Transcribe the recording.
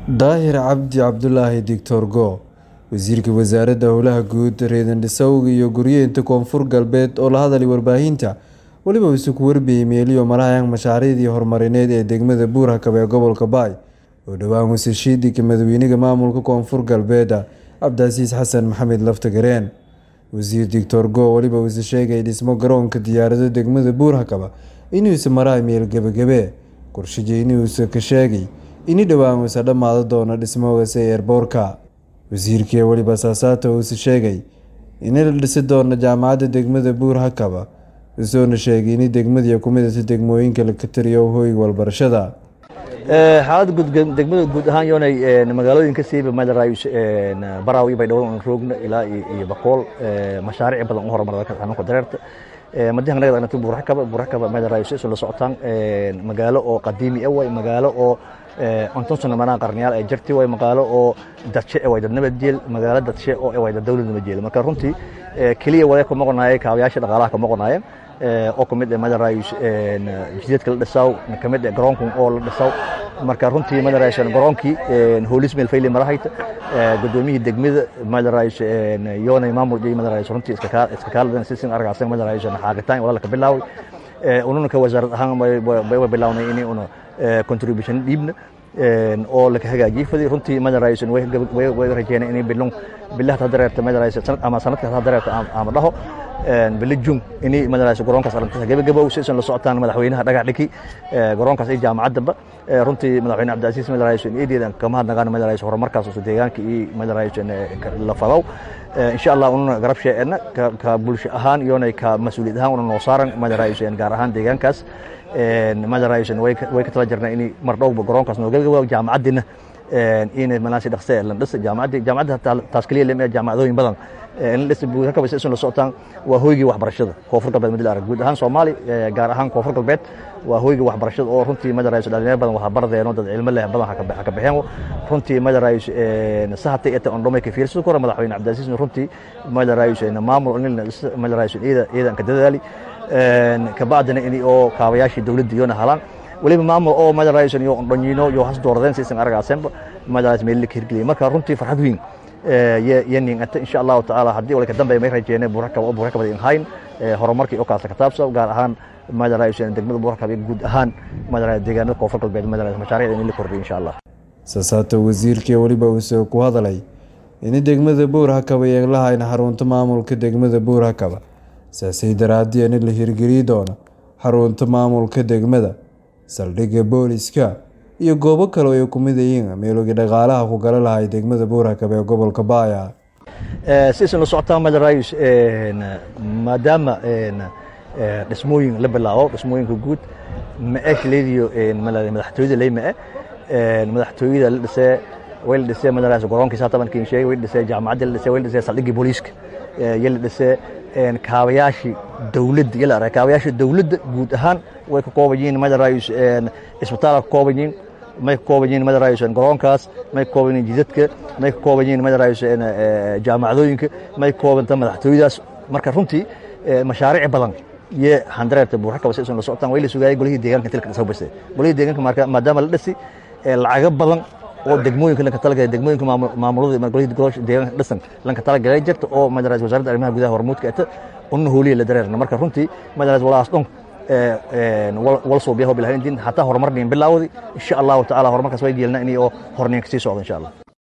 daahir cabdi cabdulaahi doctor go wasiirka wasaaradda howlaha guud reedandhisowga iyo guryeynta koonfur galbeed oo la hadalay warbaahinta weliba uu isugu warbiyey meeliyo malahayan mashaariicdii horumarineed ee degmada buurhakab ee gobolka baay oo dhowaan wasashiidika madaxweynaha maamulka koonfur galbeeda cabdicasiis xasan maxamed laftagareen wasiir doctor go weliba uuse sheegay dhismo garoonka diyaarado degmada buurhakaba inuusa maraay meel gebagabe qorshaje inuusa ka sheegay ini dhowaan uusa dhammaado doono dhismogase eerboorka wasiirkii weliba saasaata uuse sheegay ini la dhisi doono jaamacadda degmada buurhakaba usoona sheegay ini degmadii ku midata degmooyinka ka tiriyo hoyga walbarashada xaalada degmada guud ahaan yoonay magaalooyinka siiba madarayus baraawi bay dhowr roogna ilaa iyo boqol mashaariic badan u horumarda xanuunka dareerta madahan naga dhanatay buurakaba buurakaba madarayus isu la socotaan magaalo oo qadiimi ah way magaalo oo konton sano manaa qarniyaal ay jirtay way magaalo oo dadshe way dad nabad jeel magaalo dadshe oo way dad dawlad nabad jeel marka runtii keliya wada kuma qonaayay kaabayaasha dhaqaalaha kuma qonaayeen oo kamid ah madarayus jidadka la dhisaw kamid ah garoonka oo la dhisaw marka runtii madarayus garoonkii hoolis meel fayle marahayta gudoomiyihii degmada madarayus yoonay maamul iyo madarayus runtii iska kaal iska kaaladan sisin argaasan madarayus xaaqitaan wala ka bilaaway ununa ka wasaarad ahaan way bilawnay inay una contribution dhiibna oo laka hagaajiyey fadi runtii madarayus way rajeynay inay bilon bilaha hadareerta madarayus ama sanadkaas hadareerta ama dhaho bili jun ini madarayus garoonkaas arrintaas gabagabow si isan la socotaan madaxweynaha dhagax dhiki garoonkaas iyo jaamacaddaba runtii madaxweyne cabdicasiis madarayus eedeedan kama hadnagaan madarayus horumarkaas usu deegaanka iyo madarayus la fadaw insha allah ununa garab sheeena ka bulsho ahaan iyona ka mas-uuliyad ahaan una noo saaran madarayus gaar ahaan deegaankaas madarayus way ka tala jirna in mar dhowba garoonkaas noo gabagabow jaamacaddina inay manaasi dhaqse lan dhisa jaamacaddi jaamacadda taas keliya lema jaamacadooyin badan in dhisa buurakaba si isun la socotaan waa hoygii waxbarashada koonfur galbeed madil arag guud ahaan soomaali gaar ahaan koonfur galbeed waa hoygii waxbarashada oo runtii madarayus dhalinyaro badan waxa bardeeno dad cilmo leh badan ha ka baxeen runtii madarayus sahatay eta ondhomay ka fiirsan kora madaxweyne cabdicasiis runtii madarayus maamul nilna madarayus iyada iyadan ka dadaali kabacdina in oo kaabayaashii dowladda iyona halaan weliba maamul oo madarayus iyo ondhonyiino iyo has dooradeen si isan aragaasenba madarayus meelli ka hirgeliyay marka runtii farxad weyn yanin anta insha allahu tacaala haddii wala ka dambeeya may rajeene buurakaba oo buurakabada in hayn horumarkii oo kaasa kataabsa gaar ahaan madarayus degmada buurakaba iyo guud ahaan madarayus deegaanada koonfur galbeed madarayus mashaariicda in la kordhiyo insha allah saasaata wasiirkii weliba uuse ku hadalay in degmada buurhakaba yeeglahayn xarunta maamulka degmada buurhakaba saasay daraadii in la hirgeliyi doono xarunta maamulka degmada saldhigga booliska iyo goobo kale ay ku mid yihiin meelogii dhaqaalaha ku gala lahay degmada buurhakab ee gobolka baaya sisan la socotaa madarayus maadaama dhismooyin la bilaabo dhismooyinka guud ma-eeshleediyo madaxtooyada leyma-e madaxtooyada la dhisee way la dhisee madarayus garoonkiisa hatabankiin sheegay way la dhisee jaamacadda la dhisee way la dhisee saldhiggii booliiska iyo la dhisee kaabayaashii dowladda iyo la arag kaabayaashii dowladda guud ahaan way ka kooban yihiin madarayus isbitaala ka kooban yihiin may ka kooban yihiin madarayus garoonkaas may ka kooban yihiin jidadka may ka kooban yihiin madarayus jaamacadooyinka may ka koobanta madaxtooyadaas marka runtii mashaariic badan iyo handareerta buurakaba si isun la socotaan way la sugaayay golihii deegaanka inta la soo bastay golihii deegaanka marka maadaama la dhisi lacago badan oo degmooyinka lanka talagalay degmooyinka maamulada golihii deegaanka dhisan lanka talagalay jirta oo madarayus wasaaradda arrimaha gudaha hormuudka eta una hooliya la dareerna marka runtii madarayus walaas dhon wal suubiyaho bilahayntiin hataa horumar dhiin bilaawdi insha allahu tacaala horumarkaas way geelna inay oo horniin kasii socdo insha allah